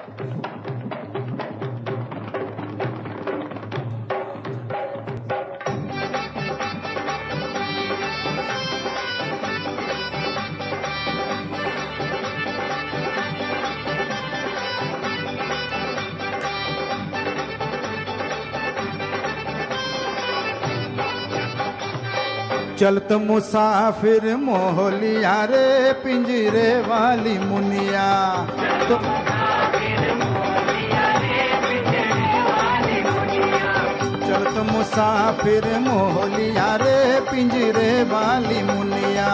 चलत मुसाफिर मोहलिया रे पिंजरे वाली मुनिया तो चलत मुसाफिर मोहलिया रे पिंजरे वाली मुनिया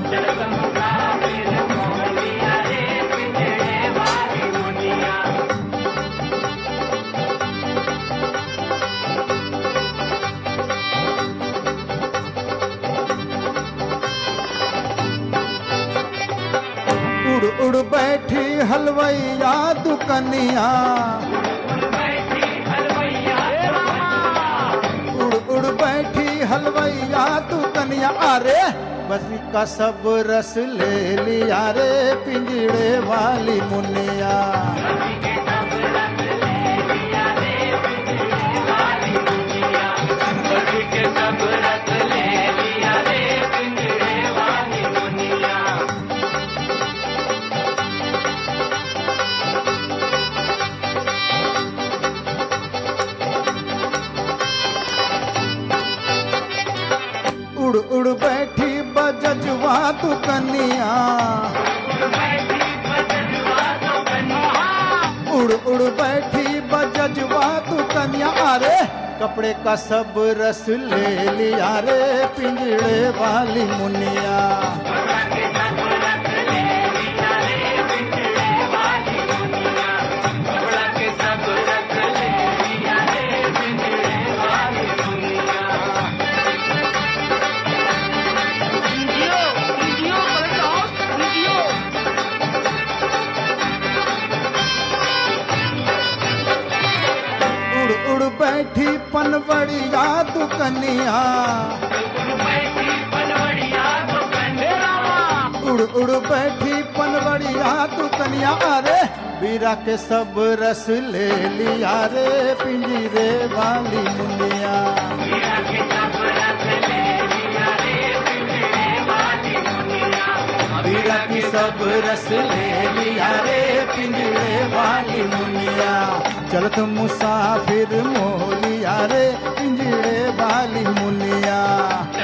उड़ उड़ बैठी हलवैया दुकनिया उड़ उड़ बैठी हलवैया दुकनिया अरे बस का सब रस ले लिया रे पिंजड़े वाली मुनिया उड़ उड़ बैठी बजजवा दुकनिया उड़ उड़ बैठी बजजवा दुकनिया अरे कपड़े का सब रस ले लिया रे पिंजड़े वाली मुनिया Indio, Indio, Indio, Indio. उड़ उड़ बैठी पनवड़िया दुकनिया उड़ उड़ बैठी पनवड़िया दुकनिया अरे बीरा के सब रस ले लिया रे पिंजरे वाली मुनिया बीरा की सब रस ले लिया रे पिंजरे वाली मुनिया चलत मुसाफिर मोलिया रे पिंजरे वाली मुनिया